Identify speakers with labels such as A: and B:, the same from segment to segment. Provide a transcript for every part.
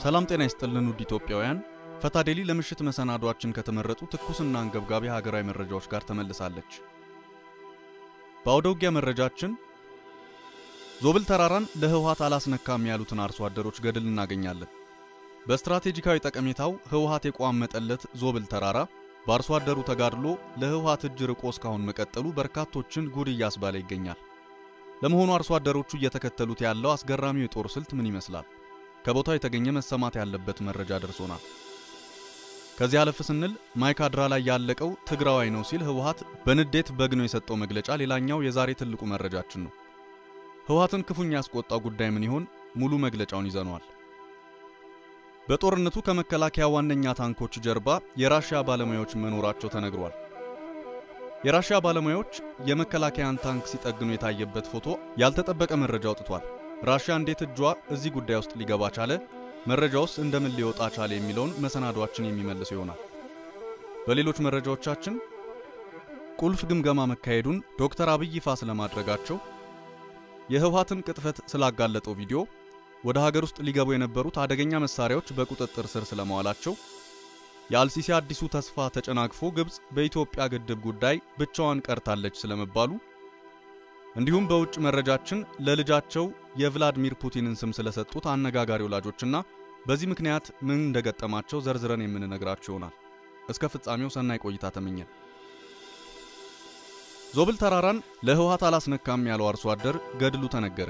A: ሰላም ጤና ይስጥልን ውድ ኢትዮጵያውያን፣ ፈታዴሊ ለምሽት መሰናዷችን ከተመረጡ ትኩስና አንገብጋቢ ሀገራዊ መረጃዎች ጋር ተመልሳለች። በአውደ ውጊያ መረጃችን ዞብል ተራራን ለህወሓት አላስነካም ያሉትን አርሶ አደሮች ገድል እናገኛለን። በስትራቴጂካዊ ጠቀሜታው ህወሓት የቋመጠለት ዞብል ተራራ በአርሶ አደሩ ተጋድሎ ለህወሓት እጅ ርቆ እስካሁን መቀጠሉ በርካቶችን ጉድ እያስባለ ይገኛል። ለመሆኑ አርሶ አደሮቹ እየተከተሉት ያለው አስገራሚው የጦር ስልት ምን ይመስላል? ከቦታው የተገኘ መሰማት ያለበት መረጃ ደርሶናል። ከዚህ አለፍ ስንል ማይካድራ ላይ ያለቀው ትግራዋይ ነው ሲል ህወሓት በንዴት በግኖ የሰጠው መግለጫ ሌላኛው የዛሬ ትልቁ መረጃችን ነው። ህወሓትን ክፉኛ ያስቆጣው ጉዳይ ምን ይሆን? ሙሉ መግለጫውን ይዘነዋል። በጦርነቱ ከመከላከያ ዋነኛ ታንኮች ጀርባ የራሽያ ባለሙያዎች መኖራቸው ተነግሯል። የራሽያ ባለሙያዎች የመከላከያን ታንክ ሲጠግኑ የታየበት ፎቶ ያልተጠበቀ መረጃ አውጥቷል። ራሽያ እንዴት እጇ እዚህ ጉዳይ ውስጥ ሊገባ ቻለ? መረጃውስ እንደምን ሊወጣ ቻለ? የሚለውን መሰናዷችን የሚመልሰው ይሆናል። በሌሎች መረጃዎቻችን ቁልፍ ግምገማ መካሄዱን ዶክተር አብይ ይፋ ስለማድረጋቸው፣ የህወሓትን ቅጥፈት ስላጋለጠው ቪዲዮ፣ ወደ ሀገር ውስጥ ሊገቡ የነበሩት አደገኛ መሳሪያዎች በቁጥጥር ስር ስለመዋላቸው፣ የአልሲሲ አዲሱ ተስፋ ተጨናግፎ ግብፅ በኢትዮጵያ ግድብ ጉዳይ ብቻዋን ቀርታለች ስለመባሉ እንዲሁም በውጭ መረጃችን ለልጃቸው የቭላድሚር ፑቲንን ስም ስለሰጡት አነጋጋሪ ወላጆችና በዚህ ምክንያት ምን እንደገጠማቸው ዘርዝረን የምንነግራችሁ ይሆናል። እስከ ፍጻሜው ሰናይ ቆይታ ተመኘን። ዞብል ተራራን ለህወሓት አላስነካም ያለው አርሶ አደር ገድሉ ተነገረ።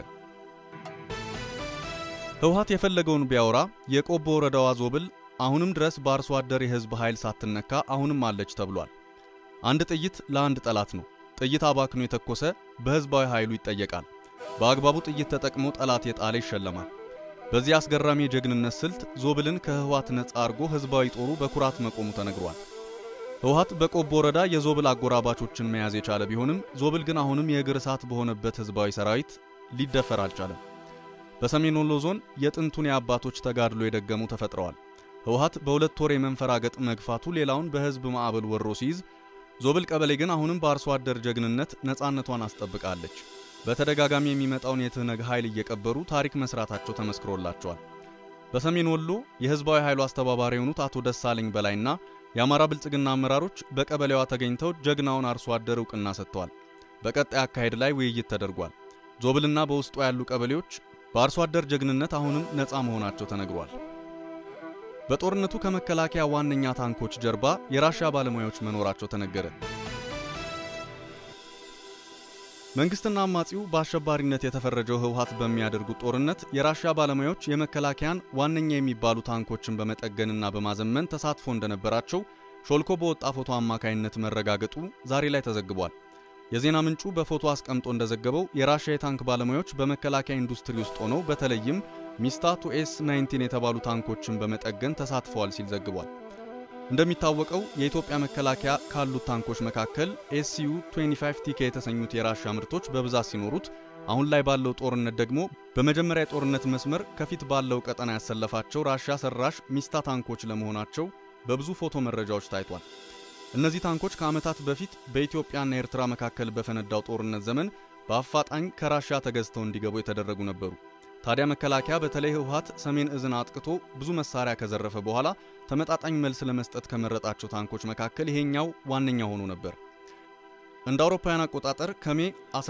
A: ህወሓት የፈለገውን ቢያወራ የቆቦ ወረዳዋ ዞብል አሁንም ድረስ በአርሶ አደር የህዝብ ኃይል ሳትነካ አሁንም አለች ተብሏል። አንድ ጥይት ለአንድ ጠላት ነው። ጥይት አባክኖ የተኮሰ በህዝባዊ ኃይሉ ይጠየቃል። በአግባቡ ጥይት ተጠቅሞ ጠላት የጣለ ይሸለማል። በዚህ አስገራሚ የጀግንነት ስልት ዞብልን ከህወሓት ነፃ አርጎ ህዝባዊ ጦሩ በኩራት መቆሙ ተነግሯል። ህወሓት በቆቦ ወረዳ የዞብል አጎራባቾችን መያዝ የቻለ ቢሆንም ዞብል ግን አሁንም የእግር እሳት በሆነበት ህዝባዊ ሰራዊት ሊደፈር አልቻለም። በሰሜን ወሎ ዞን የጥንቱን የአባቶች ተጋድሎ የደገሙ ተፈጥረዋል። ህወሓት በሁለት ወር የመንፈራገጥ መግፋቱ ሌላውን በህዝብ ማዕበል ወሮ ሲይዝ ዞብል ቀበሌ ግን አሁንም በአርሶ አደር ጀግንነት ነፃነቷን አስጠብቃለች። በተደጋጋሚ የሚመጣውን የትህነግ ኃይል እየቀበሩ ታሪክ መስራታቸው ተመስክሮላቸዋል። በሰሜን ወሎ የህዝባዊ ኃይሉ አስተባባሪ የሆኑት አቶ ደሳለኝ በላይና የአማራ ብልጽግና አመራሮች በቀበሌዋ ተገኝተው ጀግናውን አርሶ አደር እውቅና ሰጥተዋል። በቀጣይ አካሄድ ላይ ውይይት ተደርጓል። ዞብልና በውስጧ ያሉ ቀበሌዎች በአርሶ አደር ጀግንነት አሁንም ነፃ መሆናቸው ተነግሯል። በጦርነቱ ከመከላከያ ዋነኛ ታንኮች ጀርባ የራሽያ ባለሙያዎች መኖራቸው ተነገረ። መንግስትና አማጺው በአሸባሪነት የተፈረጀው ህወሓት በሚያደርጉት ጦርነት የራሽያ ባለሙያዎች የመከላከያን ዋነኛ የሚባሉ ታንኮችን በመጠገንና በማዘመን ተሳትፎ እንደነበራቸው ሾልኮ በወጣ ፎቶ አማካይነት መረጋገጡ ዛሬ ላይ ተዘግቧል። የዜና ምንጩ በፎቶ አስቀምጦ እንደዘገበው የራሽያ የታንክ ባለሙያዎች በመከላከያ ኢንዱስትሪ ውስጥ ሆነው በተለይም ሚስታቱ ኤስ 19 የተባሉ ታንኮችን በመጠገን ተሳትፈዋል ሲል ዘግቧል። እንደሚታወቀው የኢትዮጵያ መከላከያ ካሉት ታንኮች መካከል ኤስዩ 25 ቲኬ የተሰኙት የራሻ ምርቶች በብዛት ሲኖሩት አሁን ላይ ባለው ጦርነት ደግሞ በመጀመሪያ የጦርነት መስመር ከፊት ባለው ቀጠና ያሰለፋቸው ራሻ ሰራሽ ሚስታ ታንኮች ለመሆናቸው በብዙ ፎቶ መረጃዎች ታይቷል። እነዚህ ታንኮች ከዓመታት በፊት በኢትዮጵያና ኤርትራ መካከል በፈነዳው ጦርነት ዘመን በአፋጣኝ ከራሻ ተገዝተው እንዲገቡ የተደረጉ ነበሩ። ታዲያ መከላከያ በተለይ ህወሓት ሰሜን እዝን አጥቅቶ ብዙ መሳሪያ ከዘረፈ በኋላ ተመጣጣኝ መልስ ለመስጠት ከመረጣቸው ታንኮች መካከል ይሄኛው ዋነኛ ሆኖ ነበር። እንደ አውሮፓውያን አቆጣጠር ከሜ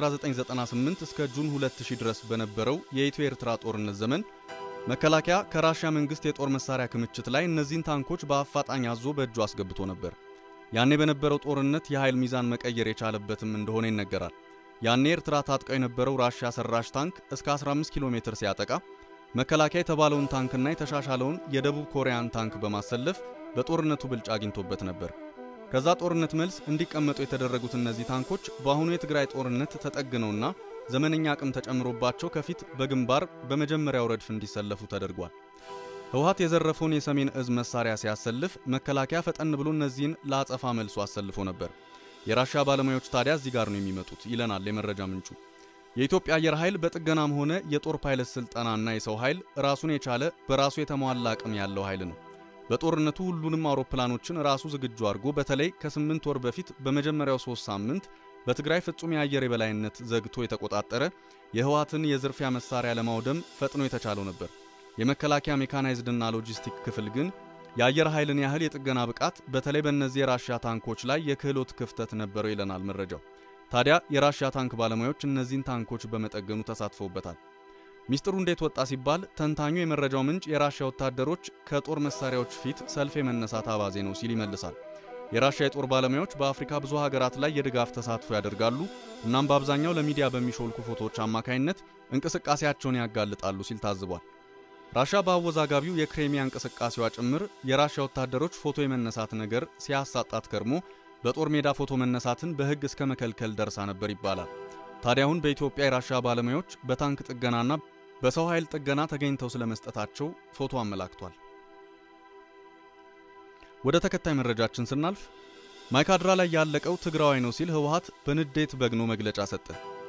A: 1998 እስከ ጁን 2000 ድረስ በነበረው የኢትዮ ኤርትራ ጦርነት ዘመን መከላከያ ከራሽያ መንግስት የጦር መሳሪያ ክምችት ላይ እነዚህን ታንኮች በአፋጣኝ አዞ በእጁ አስገብቶ ነበር። ያኔ በነበረው ጦርነት የኃይል ሚዛን መቀየር የቻለበትም እንደሆነ ይነገራል። ያኔ ኤርትራ ታጥቀው የነበረው ራሽያ ሰራሽ ታንክ እስከ 15 ኪሎ ሜትር ሲያጠቃ መከላከያ የተባለውን ታንክና የተሻሻለውን የደቡብ ኮሪያን ታንክ በማሰለፍ በጦርነቱ ብልጫ አግኝቶበት ነበር። ከዛ ጦርነት መልስ እንዲቀመጡ የተደረጉት እነዚህ ታንኮች በአሁኑ የትግራይ ጦርነት ተጠግነውና ዘመነኛ አቅም ተጨምሮባቸው ከፊት በግንባር በመጀመሪያው ረድፍ እንዲሰለፉ ተደርጓል። ህወሓት የዘረፈውን የሰሜን እዝ መሳሪያ ሲያሰልፍ መከላከያ ፈጠን ብሎ እነዚህን ለአጸፋ መልሶ አሰልፎ ነበር። የራሻ ባለሙያዎች ታዲያ እዚህ ጋር ነው የሚመጡት ይለናል የመረጃ ምንጩ። የኢትዮጵያ አየር ኃይል በጥገናም ሆነ የጦር ፓይለት ስልጠናና የሰው ኃይል ራሱን የቻለ በራሱ የተሟላ አቅም ያለው ኃይል ነው። በጦርነቱ ሁሉንም አውሮፕላኖችን ራሱ ዝግጁ አድርጎ በተለይ ከስምንት ወር በፊት በመጀመሪያው ሶስት ሳምንት በትግራይ ፍጹም የአየር የበላይነት ዘግቶ የተቆጣጠረ የህወሓትን የዝርፊያ መሳሪያ ለማውደም ፈጥኖ የተቻለው ነበር። የመከላከያ ሜካናይዝድና ሎጂስቲክ ክፍል ግን የአየር ኃይልን ያህል የጥገና ብቃት በተለይ በእነዚህ የራሽያ ታንኮች ላይ የክህሎት ክፍተት ነበረው ይለናል መረጃው። ታዲያ የራሽያ ታንክ ባለሙያዎች እነዚህን ታንኮች በመጠገኑ ተሳትፈውበታል። ሚስጥሩ እንዴት ወጣ ሲባል ተንታኙ የመረጃው ምንጭ የራሽያ ወታደሮች ከጦር መሳሪያዎች ፊት ሰልፍ የመነሳት አባዜ ነው ሲል ይመልሳል። የራሽያ የጦር ባለሙያዎች በአፍሪካ ብዙ ሀገራት ላይ የድጋፍ ተሳትፎ ያደርጋሉ። እናም በአብዛኛው ለሚዲያ በሚሾልኩ ፎቶዎች አማካይነት እንቅስቃሴያቸውን ያጋልጣሉ ሲል ታዝቧል። ራሽያ በአወዛጋቢው የክሬሚያ እንቅስቃሴዋ ጭምር የራሽያ ወታደሮች ፎቶ የመነሳት ነገር ሲያሳጣት ከርሞ በጦር ሜዳ ፎቶ መነሳትን በሕግ እስከ መከልከል ደርሳ ነበር ይባላል። ታዲያ አሁን በኢትዮጵያ የራሽያ ባለሙያዎች በታንክ ጥገናና በሰው ኃይል ጥገና ተገኝተው ስለመስጠታቸው ፎቶ አመላክቷል። ወደ ተከታይ መረጃችን ስናልፍ ማይካድራ ላይ ያለቀው ትግራዋይ ነው ሲል ህወሓት በንዴት በግኖ መግለጫ ሰጠ።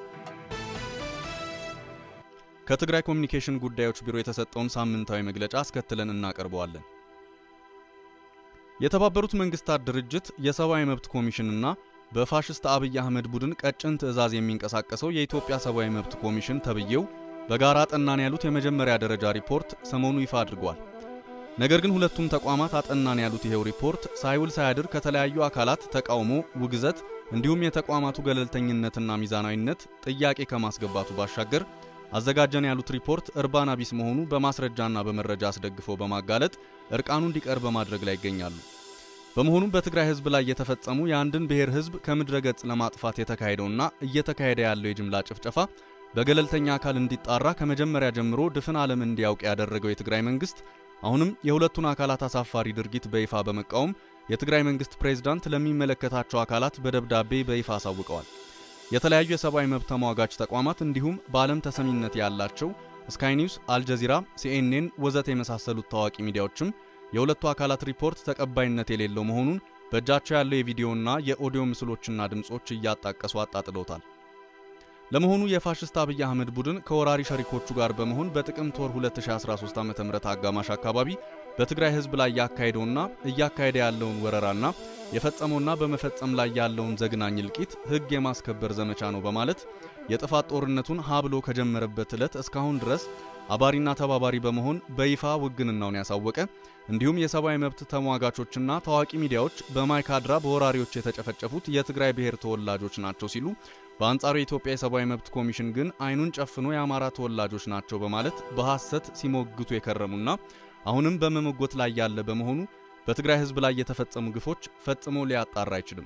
A: ከትግራይ ኮሚኒኬሽን ጉዳዮች ቢሮ የተሰጠውን ሳምንታዊ መግለጫ አስከትለን እናቀርበዋለን። የተባበሩት መንግስታት ድርጅት የሰብአዊ መብት ኮሚሽንና በፋሽስት አብይ አህመድ ቡድን ቀጭን ትዕዛዝ የሚንቀሳቀሰው የኢትዮጵያ ሰብአዊ መብት ኮሚሽን ተብዬው በጋራ አጠናን ያሉት የመጀመሪያ ደረጃ ሪፖርት ሰሞኑ ይፋ አድርጓል። ነገር ግን ሁለቱም ተቋማት አጠናን ያሉት ይሄው ሪፖርት ሳይውል ሳያድር ከተለያዩ አካላት ተቃውሞ፣ ውግዘት እንዲሁም የተቋማቱ ገለልተኝነትና ሚዛናዊነት ጥያቄ ከማስገባቱ ባሻገር አዘጋጀን ያሉት ሪፖርት እርባና ቢስ መሆኑ በማስረጃና በመረጃ አስደግፈው በማጋለጥ እርቃኑ እንዲቀር በማድረግ ላይ ይገኛሉ። በመሆኑም በትግራይ ህዝብ ላይ የተፈጸሙ የአንድን ብሔር ህዝብ ከምድረ ገጽ ለማጥፋት የተካሄደውና እየተካሄደ ያለው የጅምላ ጭፍጨፋ በገለልተኛ አካል እንዲጣራ ከመጀመሪያ ጀምሮ ድፍን ዓለም እንዲያውቅ ያደረገው የትግራይ መንግስት አሁንም የሁለቱን አካላት አሳፋሪ ድርጊት በይፋ በመቃወም የትግራይ መንግስት ፕሬዝዳንት ለሚመለከታቸው አካላት በደብዳቤ በይፋ አሳውቀዋል። የተለያዩ የሰብአዊ መብት ተሟጋች ተቋማት እንዲሁም በዓለም ተሰሚነት ያላቸው ስካይ ኒውስ፣ አልጀዚራ፣ ሲኤንኤን ወዘተ የመሳሰሉት ታዋቂ ሚዲያዎችም የሁለቱ አካላት ሪፖርት ተቀባይነት የሌለው መሆኑን በእጃቸው ያለው የቪዲዮና የኦዲዮ ምስሎችና ድምጾች እያጣቀሱ አጣጥለውታል። ለመሆኑ የፋሽስት አብይ አህመድ ቡድን ከወራሪ ሸሪኮቹ ጋር በመሆን በጥቅምት ወር 2013 ዓ.ም አጋማሽ አካባቢ በትግራይ ህዝብ ላይ ያካሄደውና እያካሄደ ያለውን ወረራና የፈጸመውና በመፈጸም ላይ ያለውን ዘግናኝ እልቂት ህግ የማስከበር ዘመቻ ነው በማለት የጥፋት ጦርነቱን ሀብሎ ከጀመረበት ዕለት እስካሁን ድረስ አባሪና ተባባሪ በመሆን በይፋ ውግንናውን ያሳወቀ እንዲሁም የሰብአዊ መብት ተሟጋቾችና ታዋቂ ሚዲያዎች በማይካድራ በወራሪዎች የተጨፈጨፉት የትግራይ ብሔር ተወላጆች ናቸው ሲሉ በአንጻሩ የኢትዮጵያ የሰብአዊ መብት ኮሚሽን ግን አይኑን ጨፍኖ የአማራ ተወላጆች ናቸው በማለት በሐሰት ሲሞግቱ የከረሙና አሁንም በመሞጎት ላይ ያለ በመሆኑ በትግራይ ህዝብ ላይ የተፈጸሙ ግፎች ፈጽሞ ሊያጣራ አይችልም።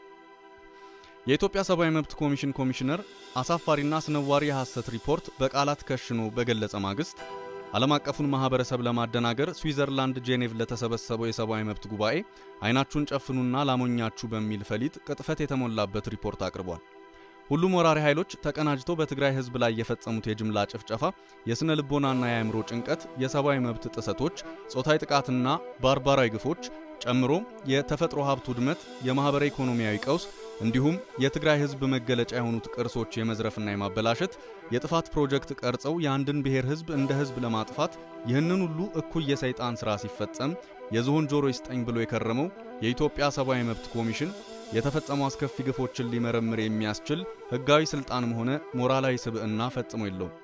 A: የኢትዮጵያ ሰብአዊ መብት ኮሚሽን ኮሚሽነር አሳፋሪና አስነዋሪ የሐሰት ሪፖርት በቃላት ከሽኖ በገለጸ ማግስት ዓለም አቀፉን ማህበረሰብ ለማደናገር ስዊዘርላንድ ጄኔቭ ለተሰበሰበው የሰብአዊ መብት ጉባኤ አይናችሁን ጨፍኑና ላሞኛችሁ በሚል ፈሊጥ ቅጥፈት የተሞላበት ሪፖርት አቅርቧል። ሁሉም ወራሪ ኃይሎች ተቀናጅተው በትግራይ ህዝብ ላይ የፈጸሙት የጅምላ ጭፍጨፋ፣ የስነ ልቦናና የአእምሮ ጭንቀት፣ የሰብአዊ መብት ጥሰቶች፣ ጾታዊ ጥቃትና ባርባራዊ ግፎች ጨምሮ የተፈጥሮ ሀብት ውድመት፣ የማህበራዊ ኢኮኖሚያዊ ቀውስ እንዲሁም የትግራይ ህዝብ መገለጫ የሆኑት ቅርሶች የመዝረፍና የማበላሸት የጥፋት ፕሮጀክት ቀርጸው የአንድን ብሔር ህዝብ እንደ ህዝብ ለማጥፋት ይህንን ሁሉ እኩይ የሰይጣን ሥራ ሲፈጸም የዝሆን ጆሮ ይስጠኝ ብሎ የከረመው የኢትዮጵያ ሰብአዊ መብት ኮሚሽን የተፈጸሙ አስከፊ ግፎችን ሊመረምር የሚያስችል ህጋዊ ስልጣንም ሆነ ሞራላዊ ስብዕና ፈጽሞ የለውም።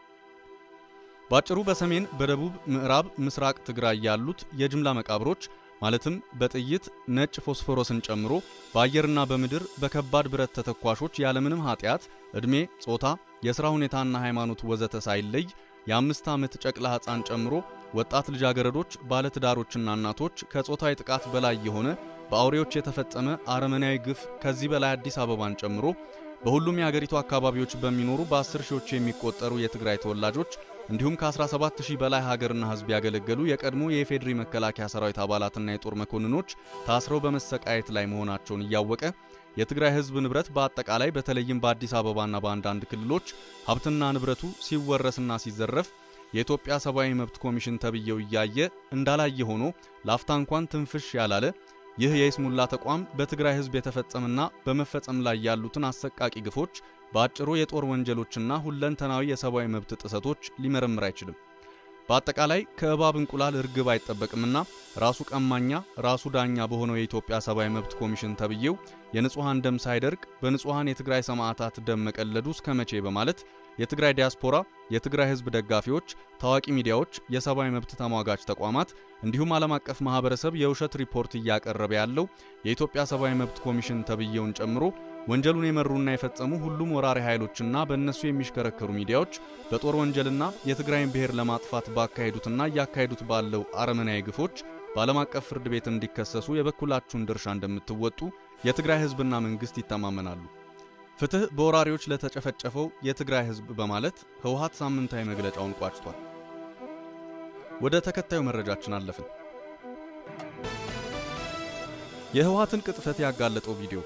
A: ባጭሩ በሰሜን፣ በደቡብ፣ ምዕራብ፣ ምስራቅ ትግራይ ያሉት የጅምላ መቃብሮች ማለትም በጥይት ነጭ ፎስፎሮስን ጨምሮ በአየርና በምድር በከባድ ብረት ተተኳሾች ያለምንም ኃጢአት፣ ዕድሜ፣ ጾታ፣ የሥራ ሁኔታና ሃይማኖት ወዘተ ሳይለይ የአምስት ዓመት ጨቅላ ሕፃን ጨምሮ ወጣት ልጃገረዶች፣ ባለትዳሮችና እናቶች ከጾታዊ ጥቃት በላይ የሆነ በአውሬዎች የተፈጸመ አረመናዊ ግፍ ከዚህ በላይ አዲስ አበባን ጨምሮ በሁሉም የአገሪቱ አካባቢዎች በሚኖሩ በአስር ሺዎች የሚቆጠሩ የትግራይ ተወላጆች እንዲሁም ከ17000 በላይ ሀገርና ሕዝብ ያገለገሉ የቀድሞ የኢፌዴሪ መከላከያ ሰራዊት አባላትና የጦር መኮንኖች ታስረው በመሰቃየት ላይ መሆናቸውን እያወቀ የትግራይ ሕዝብ ንብረት በአጠቃላይ በተለይም በአዲስ አበባና በአንዳንድ ክልሎች ሀብትና ንብረቱ ሲወረስና ሲዘረፍ የኢትዮጵያ ሰብአዊ መብት ኮሚሽን ተብዬው እያየ እንዳላየ ሆኖ ላፍታ እንኳን ትንፍሽ ያላለ ይህ የይስሙላ ተቋም በትግራይ ሕዝብ የተፈጸመና በመፈጸም ላይ ያሉትን አሰቃቂ ግፎች በአጭሩ የጦር ወንጀሎችና ሁለንተናዊ የሰብአዊ መብት ጥሰቶች ሊመረምር አይችልም። በአጠቃላይ ከእባብ እንቁላል እርግብ አይጠበቅምና ራሱ ቀማኛ ራሱ ዳኛ በሆነው የኢትዮጵያ ሰብአዊ መብት ኮሚሽን ተብዬው የንጹሐን ደም ሳይደርቅ በንጹሐን የትግራይ ሰማዕታት ደም መቀለዱ እስከ መቼ በማለት የትግራይ ዲያስፖራ፣ የትግራይ ሕዝብ ደጋፊዎች፣ ታዋቂ ሚዲያዎች፣ የሰብአዊ መብት ተሟጋች ተቋማት እንዲሁም ዓለም አቀፍ ማህበረሰብ የውሸት ሪፖርት እያቀረበ ያለው የኢትዮጵያ ሰብአዊ መብት ኮሚሽን ተብዬውን ጨምሮ ወንጀሉን የመሩና የፈጸሙ ሁሉም ወራሪ ኃይሎችና በእነሱ የሚሽከረከሩ ሚዲያዎች በጦር ወንጀልና የትግራይን ብሔር ለማጥፋት ባካሄዱትና እያካሄዱት ባለው አረመናዊ ግፎች በዓለም አቀፍ ፍርድ ቤት እንዲከሰሱ የበኩላችሁን ድርሻ እንደምትወጡ የትግራይ ህዝብና መንግስት ይተማመናሉ። ፍትህ በወራሪዎች ለተጨፈጨፈው የትግራይ ህዝብ በማለት ህወሓት ሳምንታዊ መግለጫውን ቋጭቷል። ወደ ተከታዩ መረጃችን አለፍን። የህወሓትን ቅጥፈት ያጋለጠው ቪዲዮ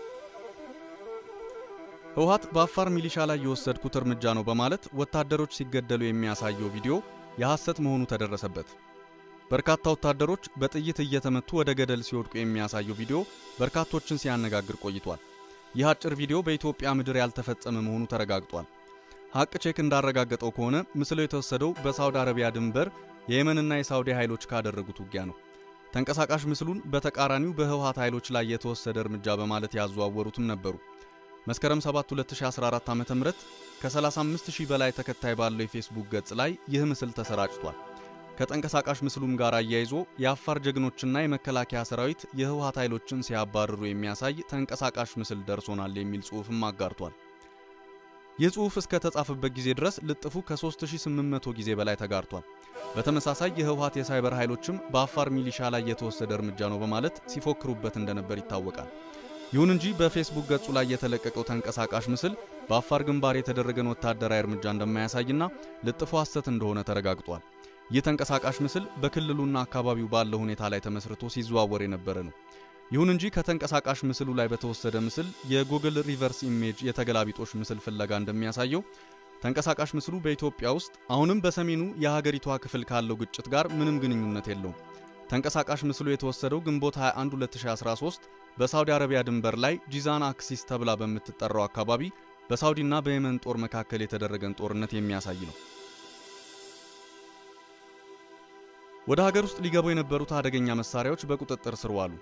A: ህወሓት በአፋር ሚሊሻ ላይ የወሰድኩት እርምጃ ነው በማለት ወታደሮች ሲገደሉ የሚያሳየው ቪዲዮ የሐሰት መሆኑ ተደረሰበት። በርካታ ወታደሮች በጥይት እየተመቱ ወደ ገደል ሲወድቁ የሚያሳየው ቪዲዮ በርካቶችን ሲያነጋግር ቆይቷል። ይህ አጭር ቪዲዮ በኢትዮጵያ ምድር ያልተፈጸመ መሆኑ ተረጋግጧል። ሐቅ ቼክ እንዳረጋገጠው ከሆነ ምስሉ የተወሰደው በሳውዲ አረቢያ ድንበር የየመንና የሳውዲ ኃይሎች ካደረጉት ውጊያ ነው። ተንቀሳቃሽ ምስሉን በተቃራኒው በህወሓት ኃይሎች ላይ የተወሰደ እርምጃ በማለት ያዘዋወሩትም ነበሩ። መስከረም 7 2014 ዓ.ም ከ35000 በላይ ተከታይ ባለው የፌስቡክ ገጽ ላይ ይህ ምስል ተሰራጭቷል። ከተንቀሳቃሽ ምስሉም ጋር አያይዞ የአፋር ጀግኖችና የመከላከያ ሰራዊት የህወሓት ኃይሎችን ሲያባርሩ የሚያሳይ ተንቀሳቃሽ ምስል ደርሶናል የሚል ጽሑፍም አጋርቷል። ይህ ጽሑፍ እስከ ተጻፈበት ጊዜ ድረስ ልጥፉ ከ3800 ጊዜ በላይ ተጋርቷል። በተመሳሳይ የህወሓት የሳይበር ኃይሎችም በአፋር ሚሊሻ ላይ የተወሰደ እርምጃ ነው በማለት ሲፎክሩበት እንደነበር ይታወቃል። ይሁን እንጂ በፌስቡክ ገጹ ላይ የተለቀቀው ተንቀሳቃሽ ምስል በአፋር ግንባር የተደረገን ወታደራዊ እርምጃ እንደማያሳይና ልጥፉ ሐሰት እንደሆነ ተረጋግጧል። ይህ ተንቀሳቃሽ ምስል በክልሉና አካባቢው ባለው ሁኔታ ላይ ተመስርቶ ሲዘዋወር የነበረ ነው። ይሁን እንጂ ከተንቀሳቃሽ ምስሉ ላይ በተወሰደ ምስል የጉግል ሪቨርስ ኢሜጅ የተገላቢጦሽ ምስል ፍለጋ እንደሚያሳየው ተንቀሳቃሽ ምስሉ በኢትዮጵያ ውስጥ አሁንም በሰሜኑ የሀገሪቷ ክፍል ካለው ግጭት ጋር ምንም ግንኙነት የለውም። ተንቀሳቃሽ ምስሉ የተወሰደው ግንቦት 21 2013 በሳውዲ አረቢያ ድንበር ላይ ጂዛን አክሲስ ተብላ በምትጠራው አካባቢ በሳውዲና በየመን ጦር መካከል የተደረገን ጦርነት የሚያሳይ ነው። ወደ ሀገር ውስጥ ሊገቡ የነበሩት አደገኛ መሳሪያዎች በቁጥጥር ስር ዋሉ።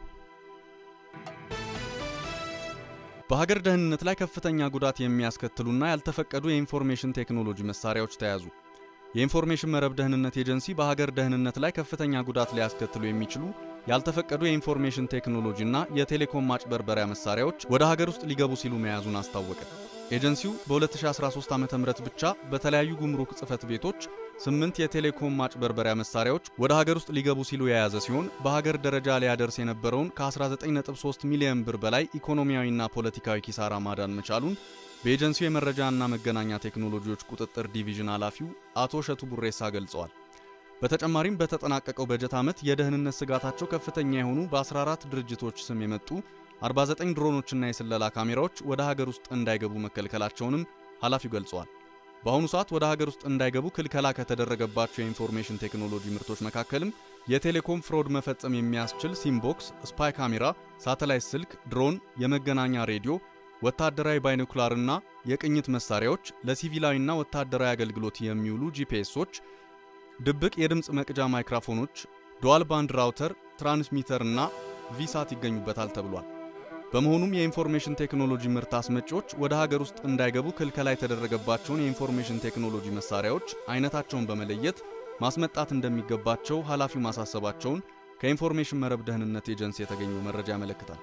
A: በሀገር ደህንነት ላይ ከፍተኛ ጉዳት የሚያስከትሉና ያልተፈቀዱ የኢንፎርሜሽን ቴክኖሎጂ መሳሪያዎች ተያዙ። የኢንፎርሜሽን መረብ ደህንነት ኤጀንሲ በሀገር ደህንነት ላይ ከፍተኛ ጉዳት ሊያስከትሉ የሚችሉ ያልተፈቀዱ የኢንፎርሜሽን ቴክኖሎጂ እና የቴሌኮም ማጭበርበሪያ መሳሪያዎች ወደ ሀገር ውስጥ ሊገቡ ሲሉ መያዙን አስታወቀ። ኤጀንሲው በ2013 ዓ.ም ብቻ በተለያዩ ጉምሩክ ጽሕፈት ቤቶች ስምንት የቴሌኮም ማጭበርበሪያ መሳሪያዎች ወደ ሀገር ውስጥ ሊገቡ ሲሉ የያዘ ሲሆን በሀገር ደረጃ ሊያደርስ የነበረውን ከ19.3 ሚሊዮን ብር በላይ ኢኮኖሚያዊና ፖለቲካዊ ኪሳራ ማዳን መቻሉን በኤጀንሲው የመረጃና መገናኛ ቴክኖሎጂዎች ቁጥጥር ዲቪዥን ኃላፊው አቶ እሸቱ ቡሬሳ ገልጸዋል። በተጨማሪም በተጠናቀቀው በጀት ዓመት የደህንነት ስጋታቸው ከፍተኛ የሆኑ በ14 ድርጅቶች ስም የመጡ 49 ድሮኖችና የስለላ ካሜራዎች ወደ ሀገር ውስጥ እንዳይገቡ መከልከላቸውንም ኃላፊው ገልጸዋል። በአሁኑ ሰዓት ወደ ሀገር ውስጥ እንዳይገቡ ክልከላ ከተደረገባቸው የኢንፎርሜሽን ቴክኖሎጂ ምርቶች መካከልም የቴሌኮም ፍሮድ መፈጸም የሚያስችል ሲምቦክስ፣ ስፓይ ካሜራ፣ ሳተላይት ስልክ፣ ድሮን፣ የመገናኛ ሬዲዮ፣ ወታደራዊ ባይኖኩላርና የቅኝት መሳሪያዎች፣ ለሲቪላዊና ወታደራዊ አገልግሎት የሚውሉ ጂፒኤሶች፣ ድብቅ የድምፅ መቅጃ ማይክሮፎኖች፣ ዱዋል ባንድ ራውተር፣ ትራንስሚተር እና ቪሳት ይገኙበታል ተብሏል። በመሆኑም የኢንፎርሜሽን ቴክኖሎጂ ምርት አስመጪዎች ወደ ሀገር ውስጥ እንዳይገቡ ክልከላ የተደረገባቸውን የኢንፎርሜሽን ቴክኖሎጂ መሳሪያዎች አይነታቸውን በመለየት ማስመጣት እንደሚገባቸው ኃላፊው ማሳሰባቸውን ከኢንፎርሜሽን መረብ ደህንነት ኤጀንሲ የተገኘው መረጃ ያመለክታል።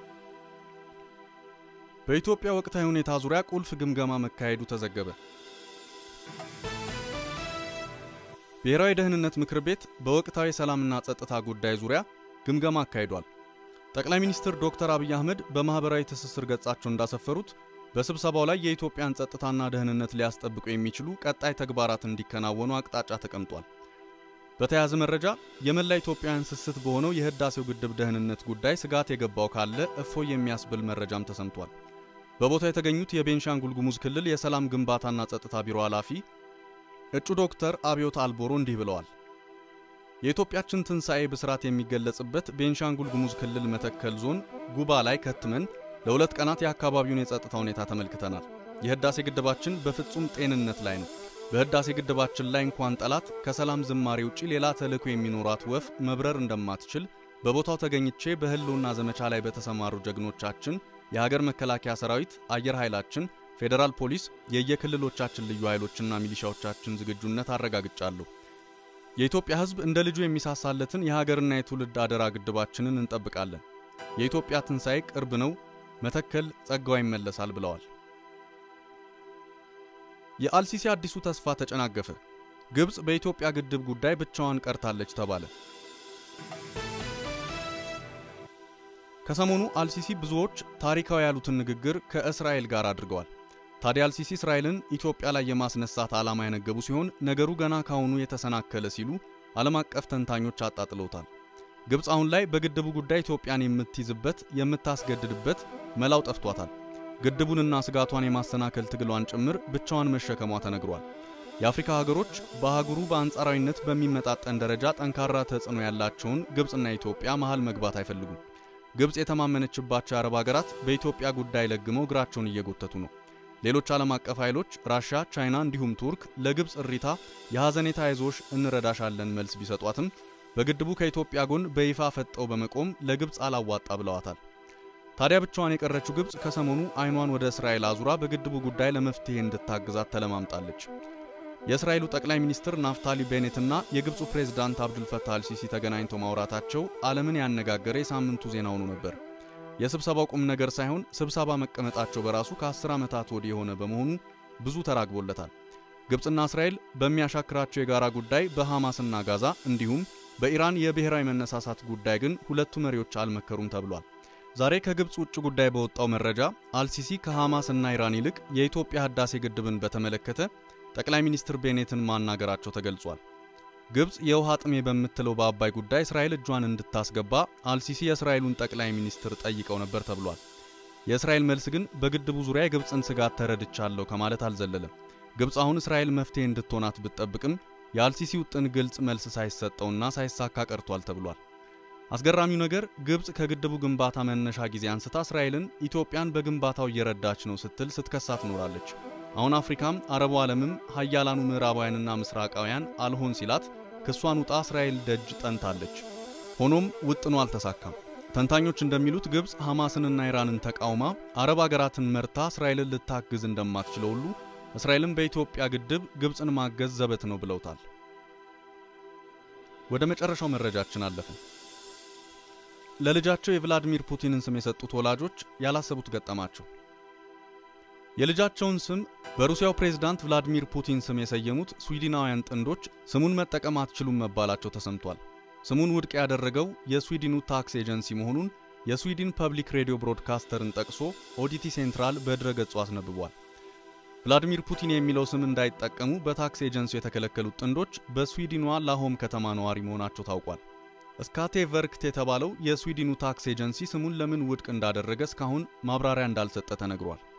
A: በኢትዮጵያ ወቅታዊ ሁኔታ ዙሪያ ቁልፍ ግምገማ መካሄዱ ተዘገበ። ብሔራዊ ደህንነት ምክር ቤት በወቅታዊ ሰላምና ጸጥታ ጉዳይ ዙሪያ ግምገማ አካሂዷል። ጠቅላይ ሚኒስትር ዶክተር አብይ አህመድ በማኅበራዊ ትስስር ገጻቸው እንዳሰፈሩት በስብሰባው ላይ የኢትዮጵያን ጸጥታና ደህንነት ሊያስጠብቁ የሚችሉ ቀጣይ ተግባራት እንዲከናወኑ አቅጣጫ ተቀምጧል። በተያያዘ መረጃ የመላ ኢትዮጵያውያን ስስት በሆነው የህዳሴው ግድብ ደህንነት ጉዳይ ስጋት የገባው ካለ እፎይ የሚያስብል መረጃም ተሰምቷል። በቦታው የተገኙት የቤንሻንጉል ጉሙዝ ክልል የሰላም ግንባታና ጸጥታ ቢሮ ኃላፊ እጩ ዶክተር አብዮት አልቦሮ እንዲህ ብለዋል። የኢትዮጵያችን ትንሣኤ ብስራት የሚገለጽበት ቤንሻንጉል ጉሙዝ ክልል መተከል ዞን ጉባ ላይ ከትመን ለሁለት ቀናት የአካባቢውን የጸጥታ ሁኔታ ተመልክተናል። የህዳሴ ግድባችን በፍጹም ጤንነት ላይ ነው። በህዳሴ ግድባችን ላይ እንኳን ጠላት ከሰላም ዝማሬ ውጪ ሌላ ተልዕኮ የሚኖራት ወፍ መብረር እንደማትችል በቦታው ተገኝቼ በህልውና ዘመቻ ላይ በተሰማሩ ጀግኖቻችን የሀገር መከላከያ ሰራዊት፣ አየር ኃይላችን፣ ፌዴራል ፖሊስ፣ የየክልሎቻችን ልዩ ኃይሎችና ሚሊሻዎቻችን ዝግጁነት አረጋግጫለሁ። የኢትዮጵያ ህዝብ እንደ ልጁ የሚሳሳለትን የሀገርና የትውልድ አደራ ግድባችንን እንጠብቃለን። የኢትዮጵያ ትንሣኤ ቅርብ ነው። መተከል ጸጋዋ ይመለሳል ብለዋል። የአልሲሲ አዲሱ ተስፋ ተጨናገፈ። ግብፅ በኢትዮጵያ ግድብ ጉዳይ ብቻዋን ቀርታለች ተባለ። ከሰሞኑ አልሲሲ ብዙዎች ታሪካዊ ያሉትን ንግግር ከእስራኤል ጋር አድርገዋል። ታዲያ አልሲሲ እስራኤልን ኢትዮጵያ ላይ የማስነሳት ዓላማ ያነገቡ ሲሆን ነገሩ ገና ካሁኑ የተሰናከለ ሲሉ ዓለም አቀፍ ተንታኞች አጣጥለውታል። ግብፅ አሁን ላይ በግድቡ ጉዳይ ኢትዮጵያን የምትይዝበት የምታስገድድበት መላው ጠፍቷታል። ግድቡንና ስጋቷን የማሰናከል ትግሏን ጭምር ብቻዋን መሸከሟ ተነግሯል። የአፍሪካ ሀገሮች በአህጉሩ በአንጻራዊነት በሚመጣጠን ደረጃ ጠንካራ ተጽዕኖ ያላቸውን ግብፅና ኢትዮጵያ መሃል መግባት አይፈልጉም። ግብፅ የተማመነችባቸው የአረብ ሀገራት በኢትዮጵያ ጉዳይ ለግመው እግራቸውን እየጎተቱ ነው። ሌሎች ዓለም አቀፍ ኃይሎች ራሻ፣ ቻይና እንዲሁም ቱርክ ለግብፅ እሪታ የሐዘኔታ አይዞሽ እንረዳሻለን መልስ ቢሰጧትም በግድቡ ከኢትዮጵያ ጎን በይፋ ፈጠው በመቆም ለግብፅ አላዋጣ ብለዋታል። ታዲያ ብቻዋን የቀረችው ግብፅ ከሰሞኑ አይኗን ወደ እስራኤል አዙራ በግድቡ ጉዳይ ለመፍትሄ እንድታግዛት ተለማምጣለች። የእስራኤሉ ጠቅላይ ሚኒስትር ናፍታሊ ቤኔትና የግብፁ ፕሬዝዳንት አብዱልፈታህ አልሲሲ ተገናኝተው ማውራታቸው ዓለምን ያነጋገረ የሳምንቱ ዜና ሆኖ ነበር። የስብሰባው ቁም ነገር ሳይሆን ስብሰባ መቀመጣቸው በራሱ ከ10 ዓመታት ወዲህ የሆነ በመሆኑ ብዙ ተራግቦለታል። ግብፅና እስራኤል በሚያሻክራቸው የጋራ ጉዳይ በሐማስና ጋዛ እንዲሁም በኢራን የብሔራዊ መነሳሳት ጉዳይ ግን ሁለቱ መሪዎች አልመከሩም ተብሏል። ዛሬ ከግብፅ ውጭ ጉዳይ በወጣው መረጃ አልሲሲ ከሐማስ እና ኢራን ይልቅ የኢትዮጵያ ህዳሴ ግድብን በተመለከተ ጠቅላይ ሚኒስትር ቤኔትን ማናገራቸው ተገልጿል። ግብፅ የውሃ ጥሜ በምትለው በአባይ ጉዳይ እስራኤል እጇን እንድታስገባ አልሲሲ የእስራኤሉን ጠቅላይ ሚኒስትር ጠይቀው ነበር ተብሏል። የእስራኤል መልስ ግን በግድቡ ዙሪያ የግብፅን ስጋት ተረድቻለሁ ከማለት አልዘለለም። ግብፅ አሁን እስራኤል መፍትሄ እንድትሆናት ብትጠብቅም የአልሲሲ ውጥን ግልጽ መልስ ሳይሰጠውና ሳይሳካ ቀርቷል ተብሏል። አስገራሚው ነገር ግብፅ ከግድቡ ግንባታ መነሻ ጊዜ አንስታ እስራኤልን ኢትዮጵያን በግንባታው እየረዳች ነው ስትል ስትከሳት ኖራለች። አሁን አፍሪካም አረቡ ዓለምም ሀያላኑ ምዕራባውያንና ምስራቃውያን አልሆን ሲላት ክሷን ውጣ እስራኤል ደጅ ጠንታለች። ሆኖም ውጥኑ አልተሳካም። ተንታኞች እንደሚሉት ግብፅ ሐማስንና ኢራንን ተቃውማ አረብ አገራትን መርታ እስራኤልን ልታግዝ እንደማትችለው ሁሉ እስራኤልን በኢትዮጵያ ግድብ ግብፅን ማገዝ ዘበት ነው ብለውታል። ወደ መጨረሻው መረጃችን አለፍን። ለልጃቸው የቭላዲሚር ፑቲንን ስም የሰጡት ወላጆች ያላሰቡት ገጠማቸው። የልጃቸውን ስም በሩሲያው ፕሬዝዳንት ቭላዲሚር ፑቲን ስም የሰየሙት ስዊድናውያን ጥንዶች ስሙን መጠቀም አትችሉም መባላቸው ተሰምቷል። ስሙን ውድቅ ያደረገው የስዊድኑ ታክስ ኤጀንሲ መሆኑን የስዊድን ፐብሊክ ሬዲዮ ብሮድካስተርን ጠቅሶ ኦዲቲ ሴንትራል በድረ ገጹ አስነብቧል። ቭላዲሚር ፑቲን የሚለው ስም እንዳይጠቀሙ በታክስ ኤጀንሲው የተከለከሉት ጥንዶች በስዊድኗ ላሆም ከተማ ነዋሪ መሆናቸው ታውቋል። ስካቴ ቨርክት የተባለው የስዊድኑ ታክስ ኤጀንሲ ስሙን ለምን ውድቅ እንዳደረገ እስካሁን ማብራሪያ እንዳልሰጠ ተነግሯል።